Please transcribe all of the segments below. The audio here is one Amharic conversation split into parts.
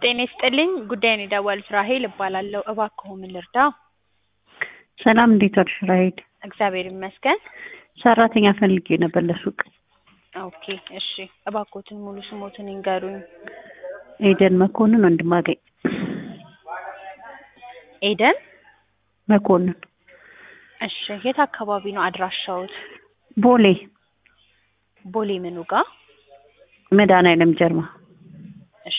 ጤና ይስጥልኝ ጉዳዩን የደወሉት ራሔል እባላለሁ። እባክዎ ምን ልርዳ? ሰላም እንዴት ዋልሽ ራሔል? እግዚአብሔር ይመስገን። ሰራተኛ ፈልጌ ነበር ለሱቅ። ኦኬ እሺ፣ እባክዎትን ሙሉ ስሞትን ይንገሩኝ። ኤደን መኮንን ወንድማገኝ ኤደን መኮንን እሺ፣ የት አካባቢ ነው አድራሻዎት? ቦሌ ቦሌ ምኑ ጋር? መድኃኒዓለም ጀርባ እሺ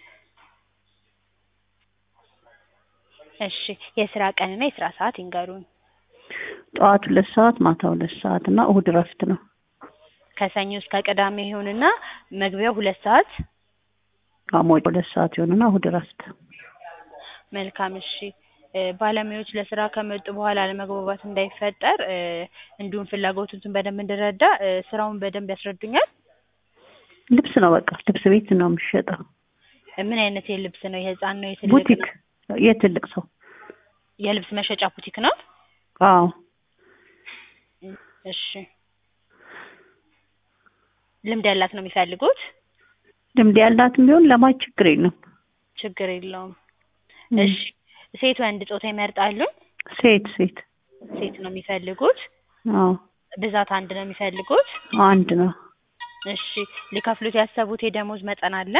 እሺ፣ የስራ ቀንና የስራ ሰዓት ይንገሩኝ። ጠዋት ሁለት ሰዓት ማታ ሁለት ሰዓት እና እሁድ እረፍት ነው። ከሰኞ እስከ ቅዳሜ ይሁንና መግቢያው ሁለት ሰዓት ሐሙስ ሁለት ሰዓት ይሆንና እሁድ እረፍት። መልካም እሺ። እ ባለሙያዎች ለስራ ከመጡ በኋላ አለመግባባት እንዳይፈጠር እ እንዲሁም ፍላጎቱን በደንብ እንድረዳ እ ስራውን በደንብ ያስረዱኛል? ልብስ ነው በቃ ልብስ ቤት ነው የሚሸጠው። ምን አይነት የልብስ ነው? የህፃን ነው? የትልቅ ቡቲክ ነው? የትልቅ ሰው የልብስ መሸጫ ቡቲክ ነው? አዎ እሺ ልምድ ያላት ነው የሚፈልጉት? ልምድ ያላትም ቢሆን ለማየት ችግር የለም። ችግር የለውም። ም። እሺ ሴት ወንድ ጾታ ይመርጣሉ? ሴት ሴት ሴት ነው የሚፈልጉት? አዎ ብዛት አንድ ነው የሚፈልጉት? አንድ ነው። እሺ ሊከፍሉት ያሰቡት የደሞዝ መጠን አለ?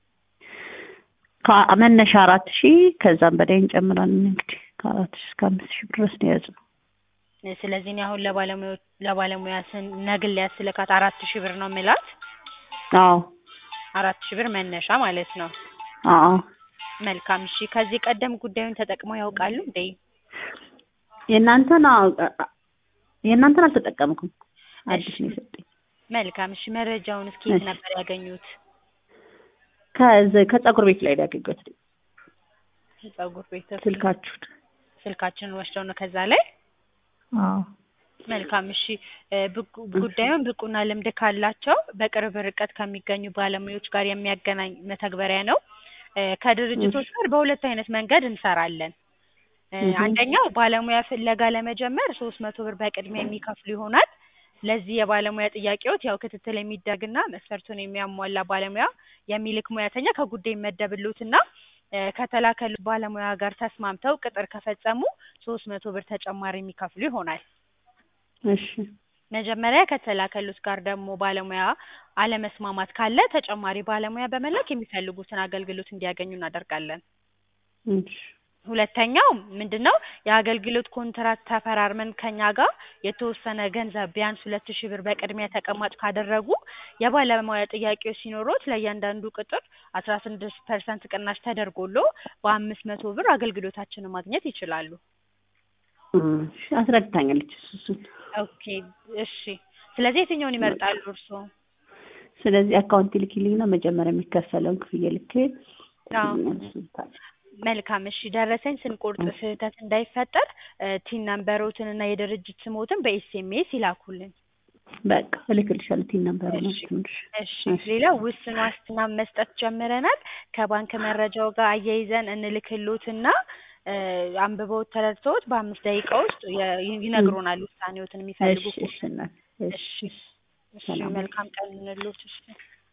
ከ- መነሻ አራት ሺህ ከዛም በላይ እንጨምራለን እንግዲህ ከአራት ሺህ እስከ አምስት ሺህ ድረስ ነው የያዝነው። ስለዚህ እኔ አሁን ለባለሙያ ለባለሙያ ስን ነግል ያስልካት አራት ሺህ ብር ነው የምላት። አዎ አራት ሺህ ብር መነሻ ማለት ነው። አዎ መልካም እሺ። ከዚህ ቀደም ጉዳዩን ተጠቅመው ያውቃሉ እንዴ? የእናንተን አዎ፣ የእናንተን አልተጠቀምኩም። አዲስ ነው የሰጠኝ። መልካም እሺ። መረጃውን እስኪ የት እሺ። ነበር ያገኙት? ከዚ- ከጸጉር ቤት ላይ ነው ያገኘሁት ፀጉር ቤት ስልካችሁን። ስልካችንን ወስደው ነው ከዛ ላይ አዎ መልካም እሺ። እ ብቁ- ጉዳዩን ብቁና ልምድ ካላቸው በቅርብ ርቀት ከሚገኙ ባለሙያዎች ጋር የሚያገናኝ መተግበሪያ ነው። እ ከድርጅቶች ጋር በሁለት አይነት መንገድ እንሰራለን። እ እህ። አንደኛው ባለሙያ ፍለጋ ለመጀመር ሶስት መቶ ብር በቅድሚያ የሚከፍሉ ይሆናል። ለዚህ የባለሙያ ጥያቄዎች ያው ክትትል የሚደረግና መስፈርቱን የሚያሟላ ባለሙያ የሚልክ ሙያተኛ ከጉዳይ ይመደብልዎትና እ ከተላከሉት ባለሙያ ጋር ተስማምተው ቅጥር ከፈጸሙ ሶስት መቶ ብር ተጨማሪ የሚከፍሉ ይሆናል። እሺ መጀመሪያ ከተላከሉት ጋር ደግሞ ባለሙያ አለመስማማት ካለ ተጨማሪ ባለሙያ በመላክ የሚፈልጉትን አገልግሎት እንዲያገኙ እናደርጋለን። እሺ ሁለተኛው ምንድነው የአገልግሎት ኮንትራት ተፈራርመን ከኛ ጋር የተወሰነ ገንዘብ ቢያንስ ሁለት ሺህ ብር በቅድሚያ ተቀማጭ ካደረጉ የባለሙያ ጥያቄዎች ሲኖሩት ለእያንዳንዱ ቅጥር አስራ ስድስት ፐርሰንት ቅናሽ ተደርጎሎ በአምስት መቶ ብር አገልግሎታችንን ማግኘት ይችላሉ። እሺ አስረድታኛለች እሱ እሱን። ኦኬ እሺ። ስለዚህ የትኛውን ይመርጣሉ እርስዎ? ስለዚህ አካውንት ይልኪልኝና መጀመሪያ የሚከፈለውን ክፍያ ልኬ አዎ። መልካም እሺ። ደረሰኝ ስንቆርጥ ስህተት እንዳይፈጠር እ ቲን ነምበሮትን እና የድርጅት ስሞትን በኤስኤምኤስ ይላኩልን። በቃ እልክልሻለሁ ቲን ነበር ነው እሺ። ትንሽ እሺ ሌላ ውስን ዋስትና መስጠት ጀምረናል። ከባንክ መረጃው ጋር አያይዘን እንልክሎትና እ አንብበውት ተረድተውት በአምስት ደቂቃ ውስጥ የ- ይነግሩናል ውሳኔዎትን የሚፈልጉ እሺ እሺ እናት እሺ እሺ። እሺ ሰላም። መልካም ቀን እንሎት። እሺ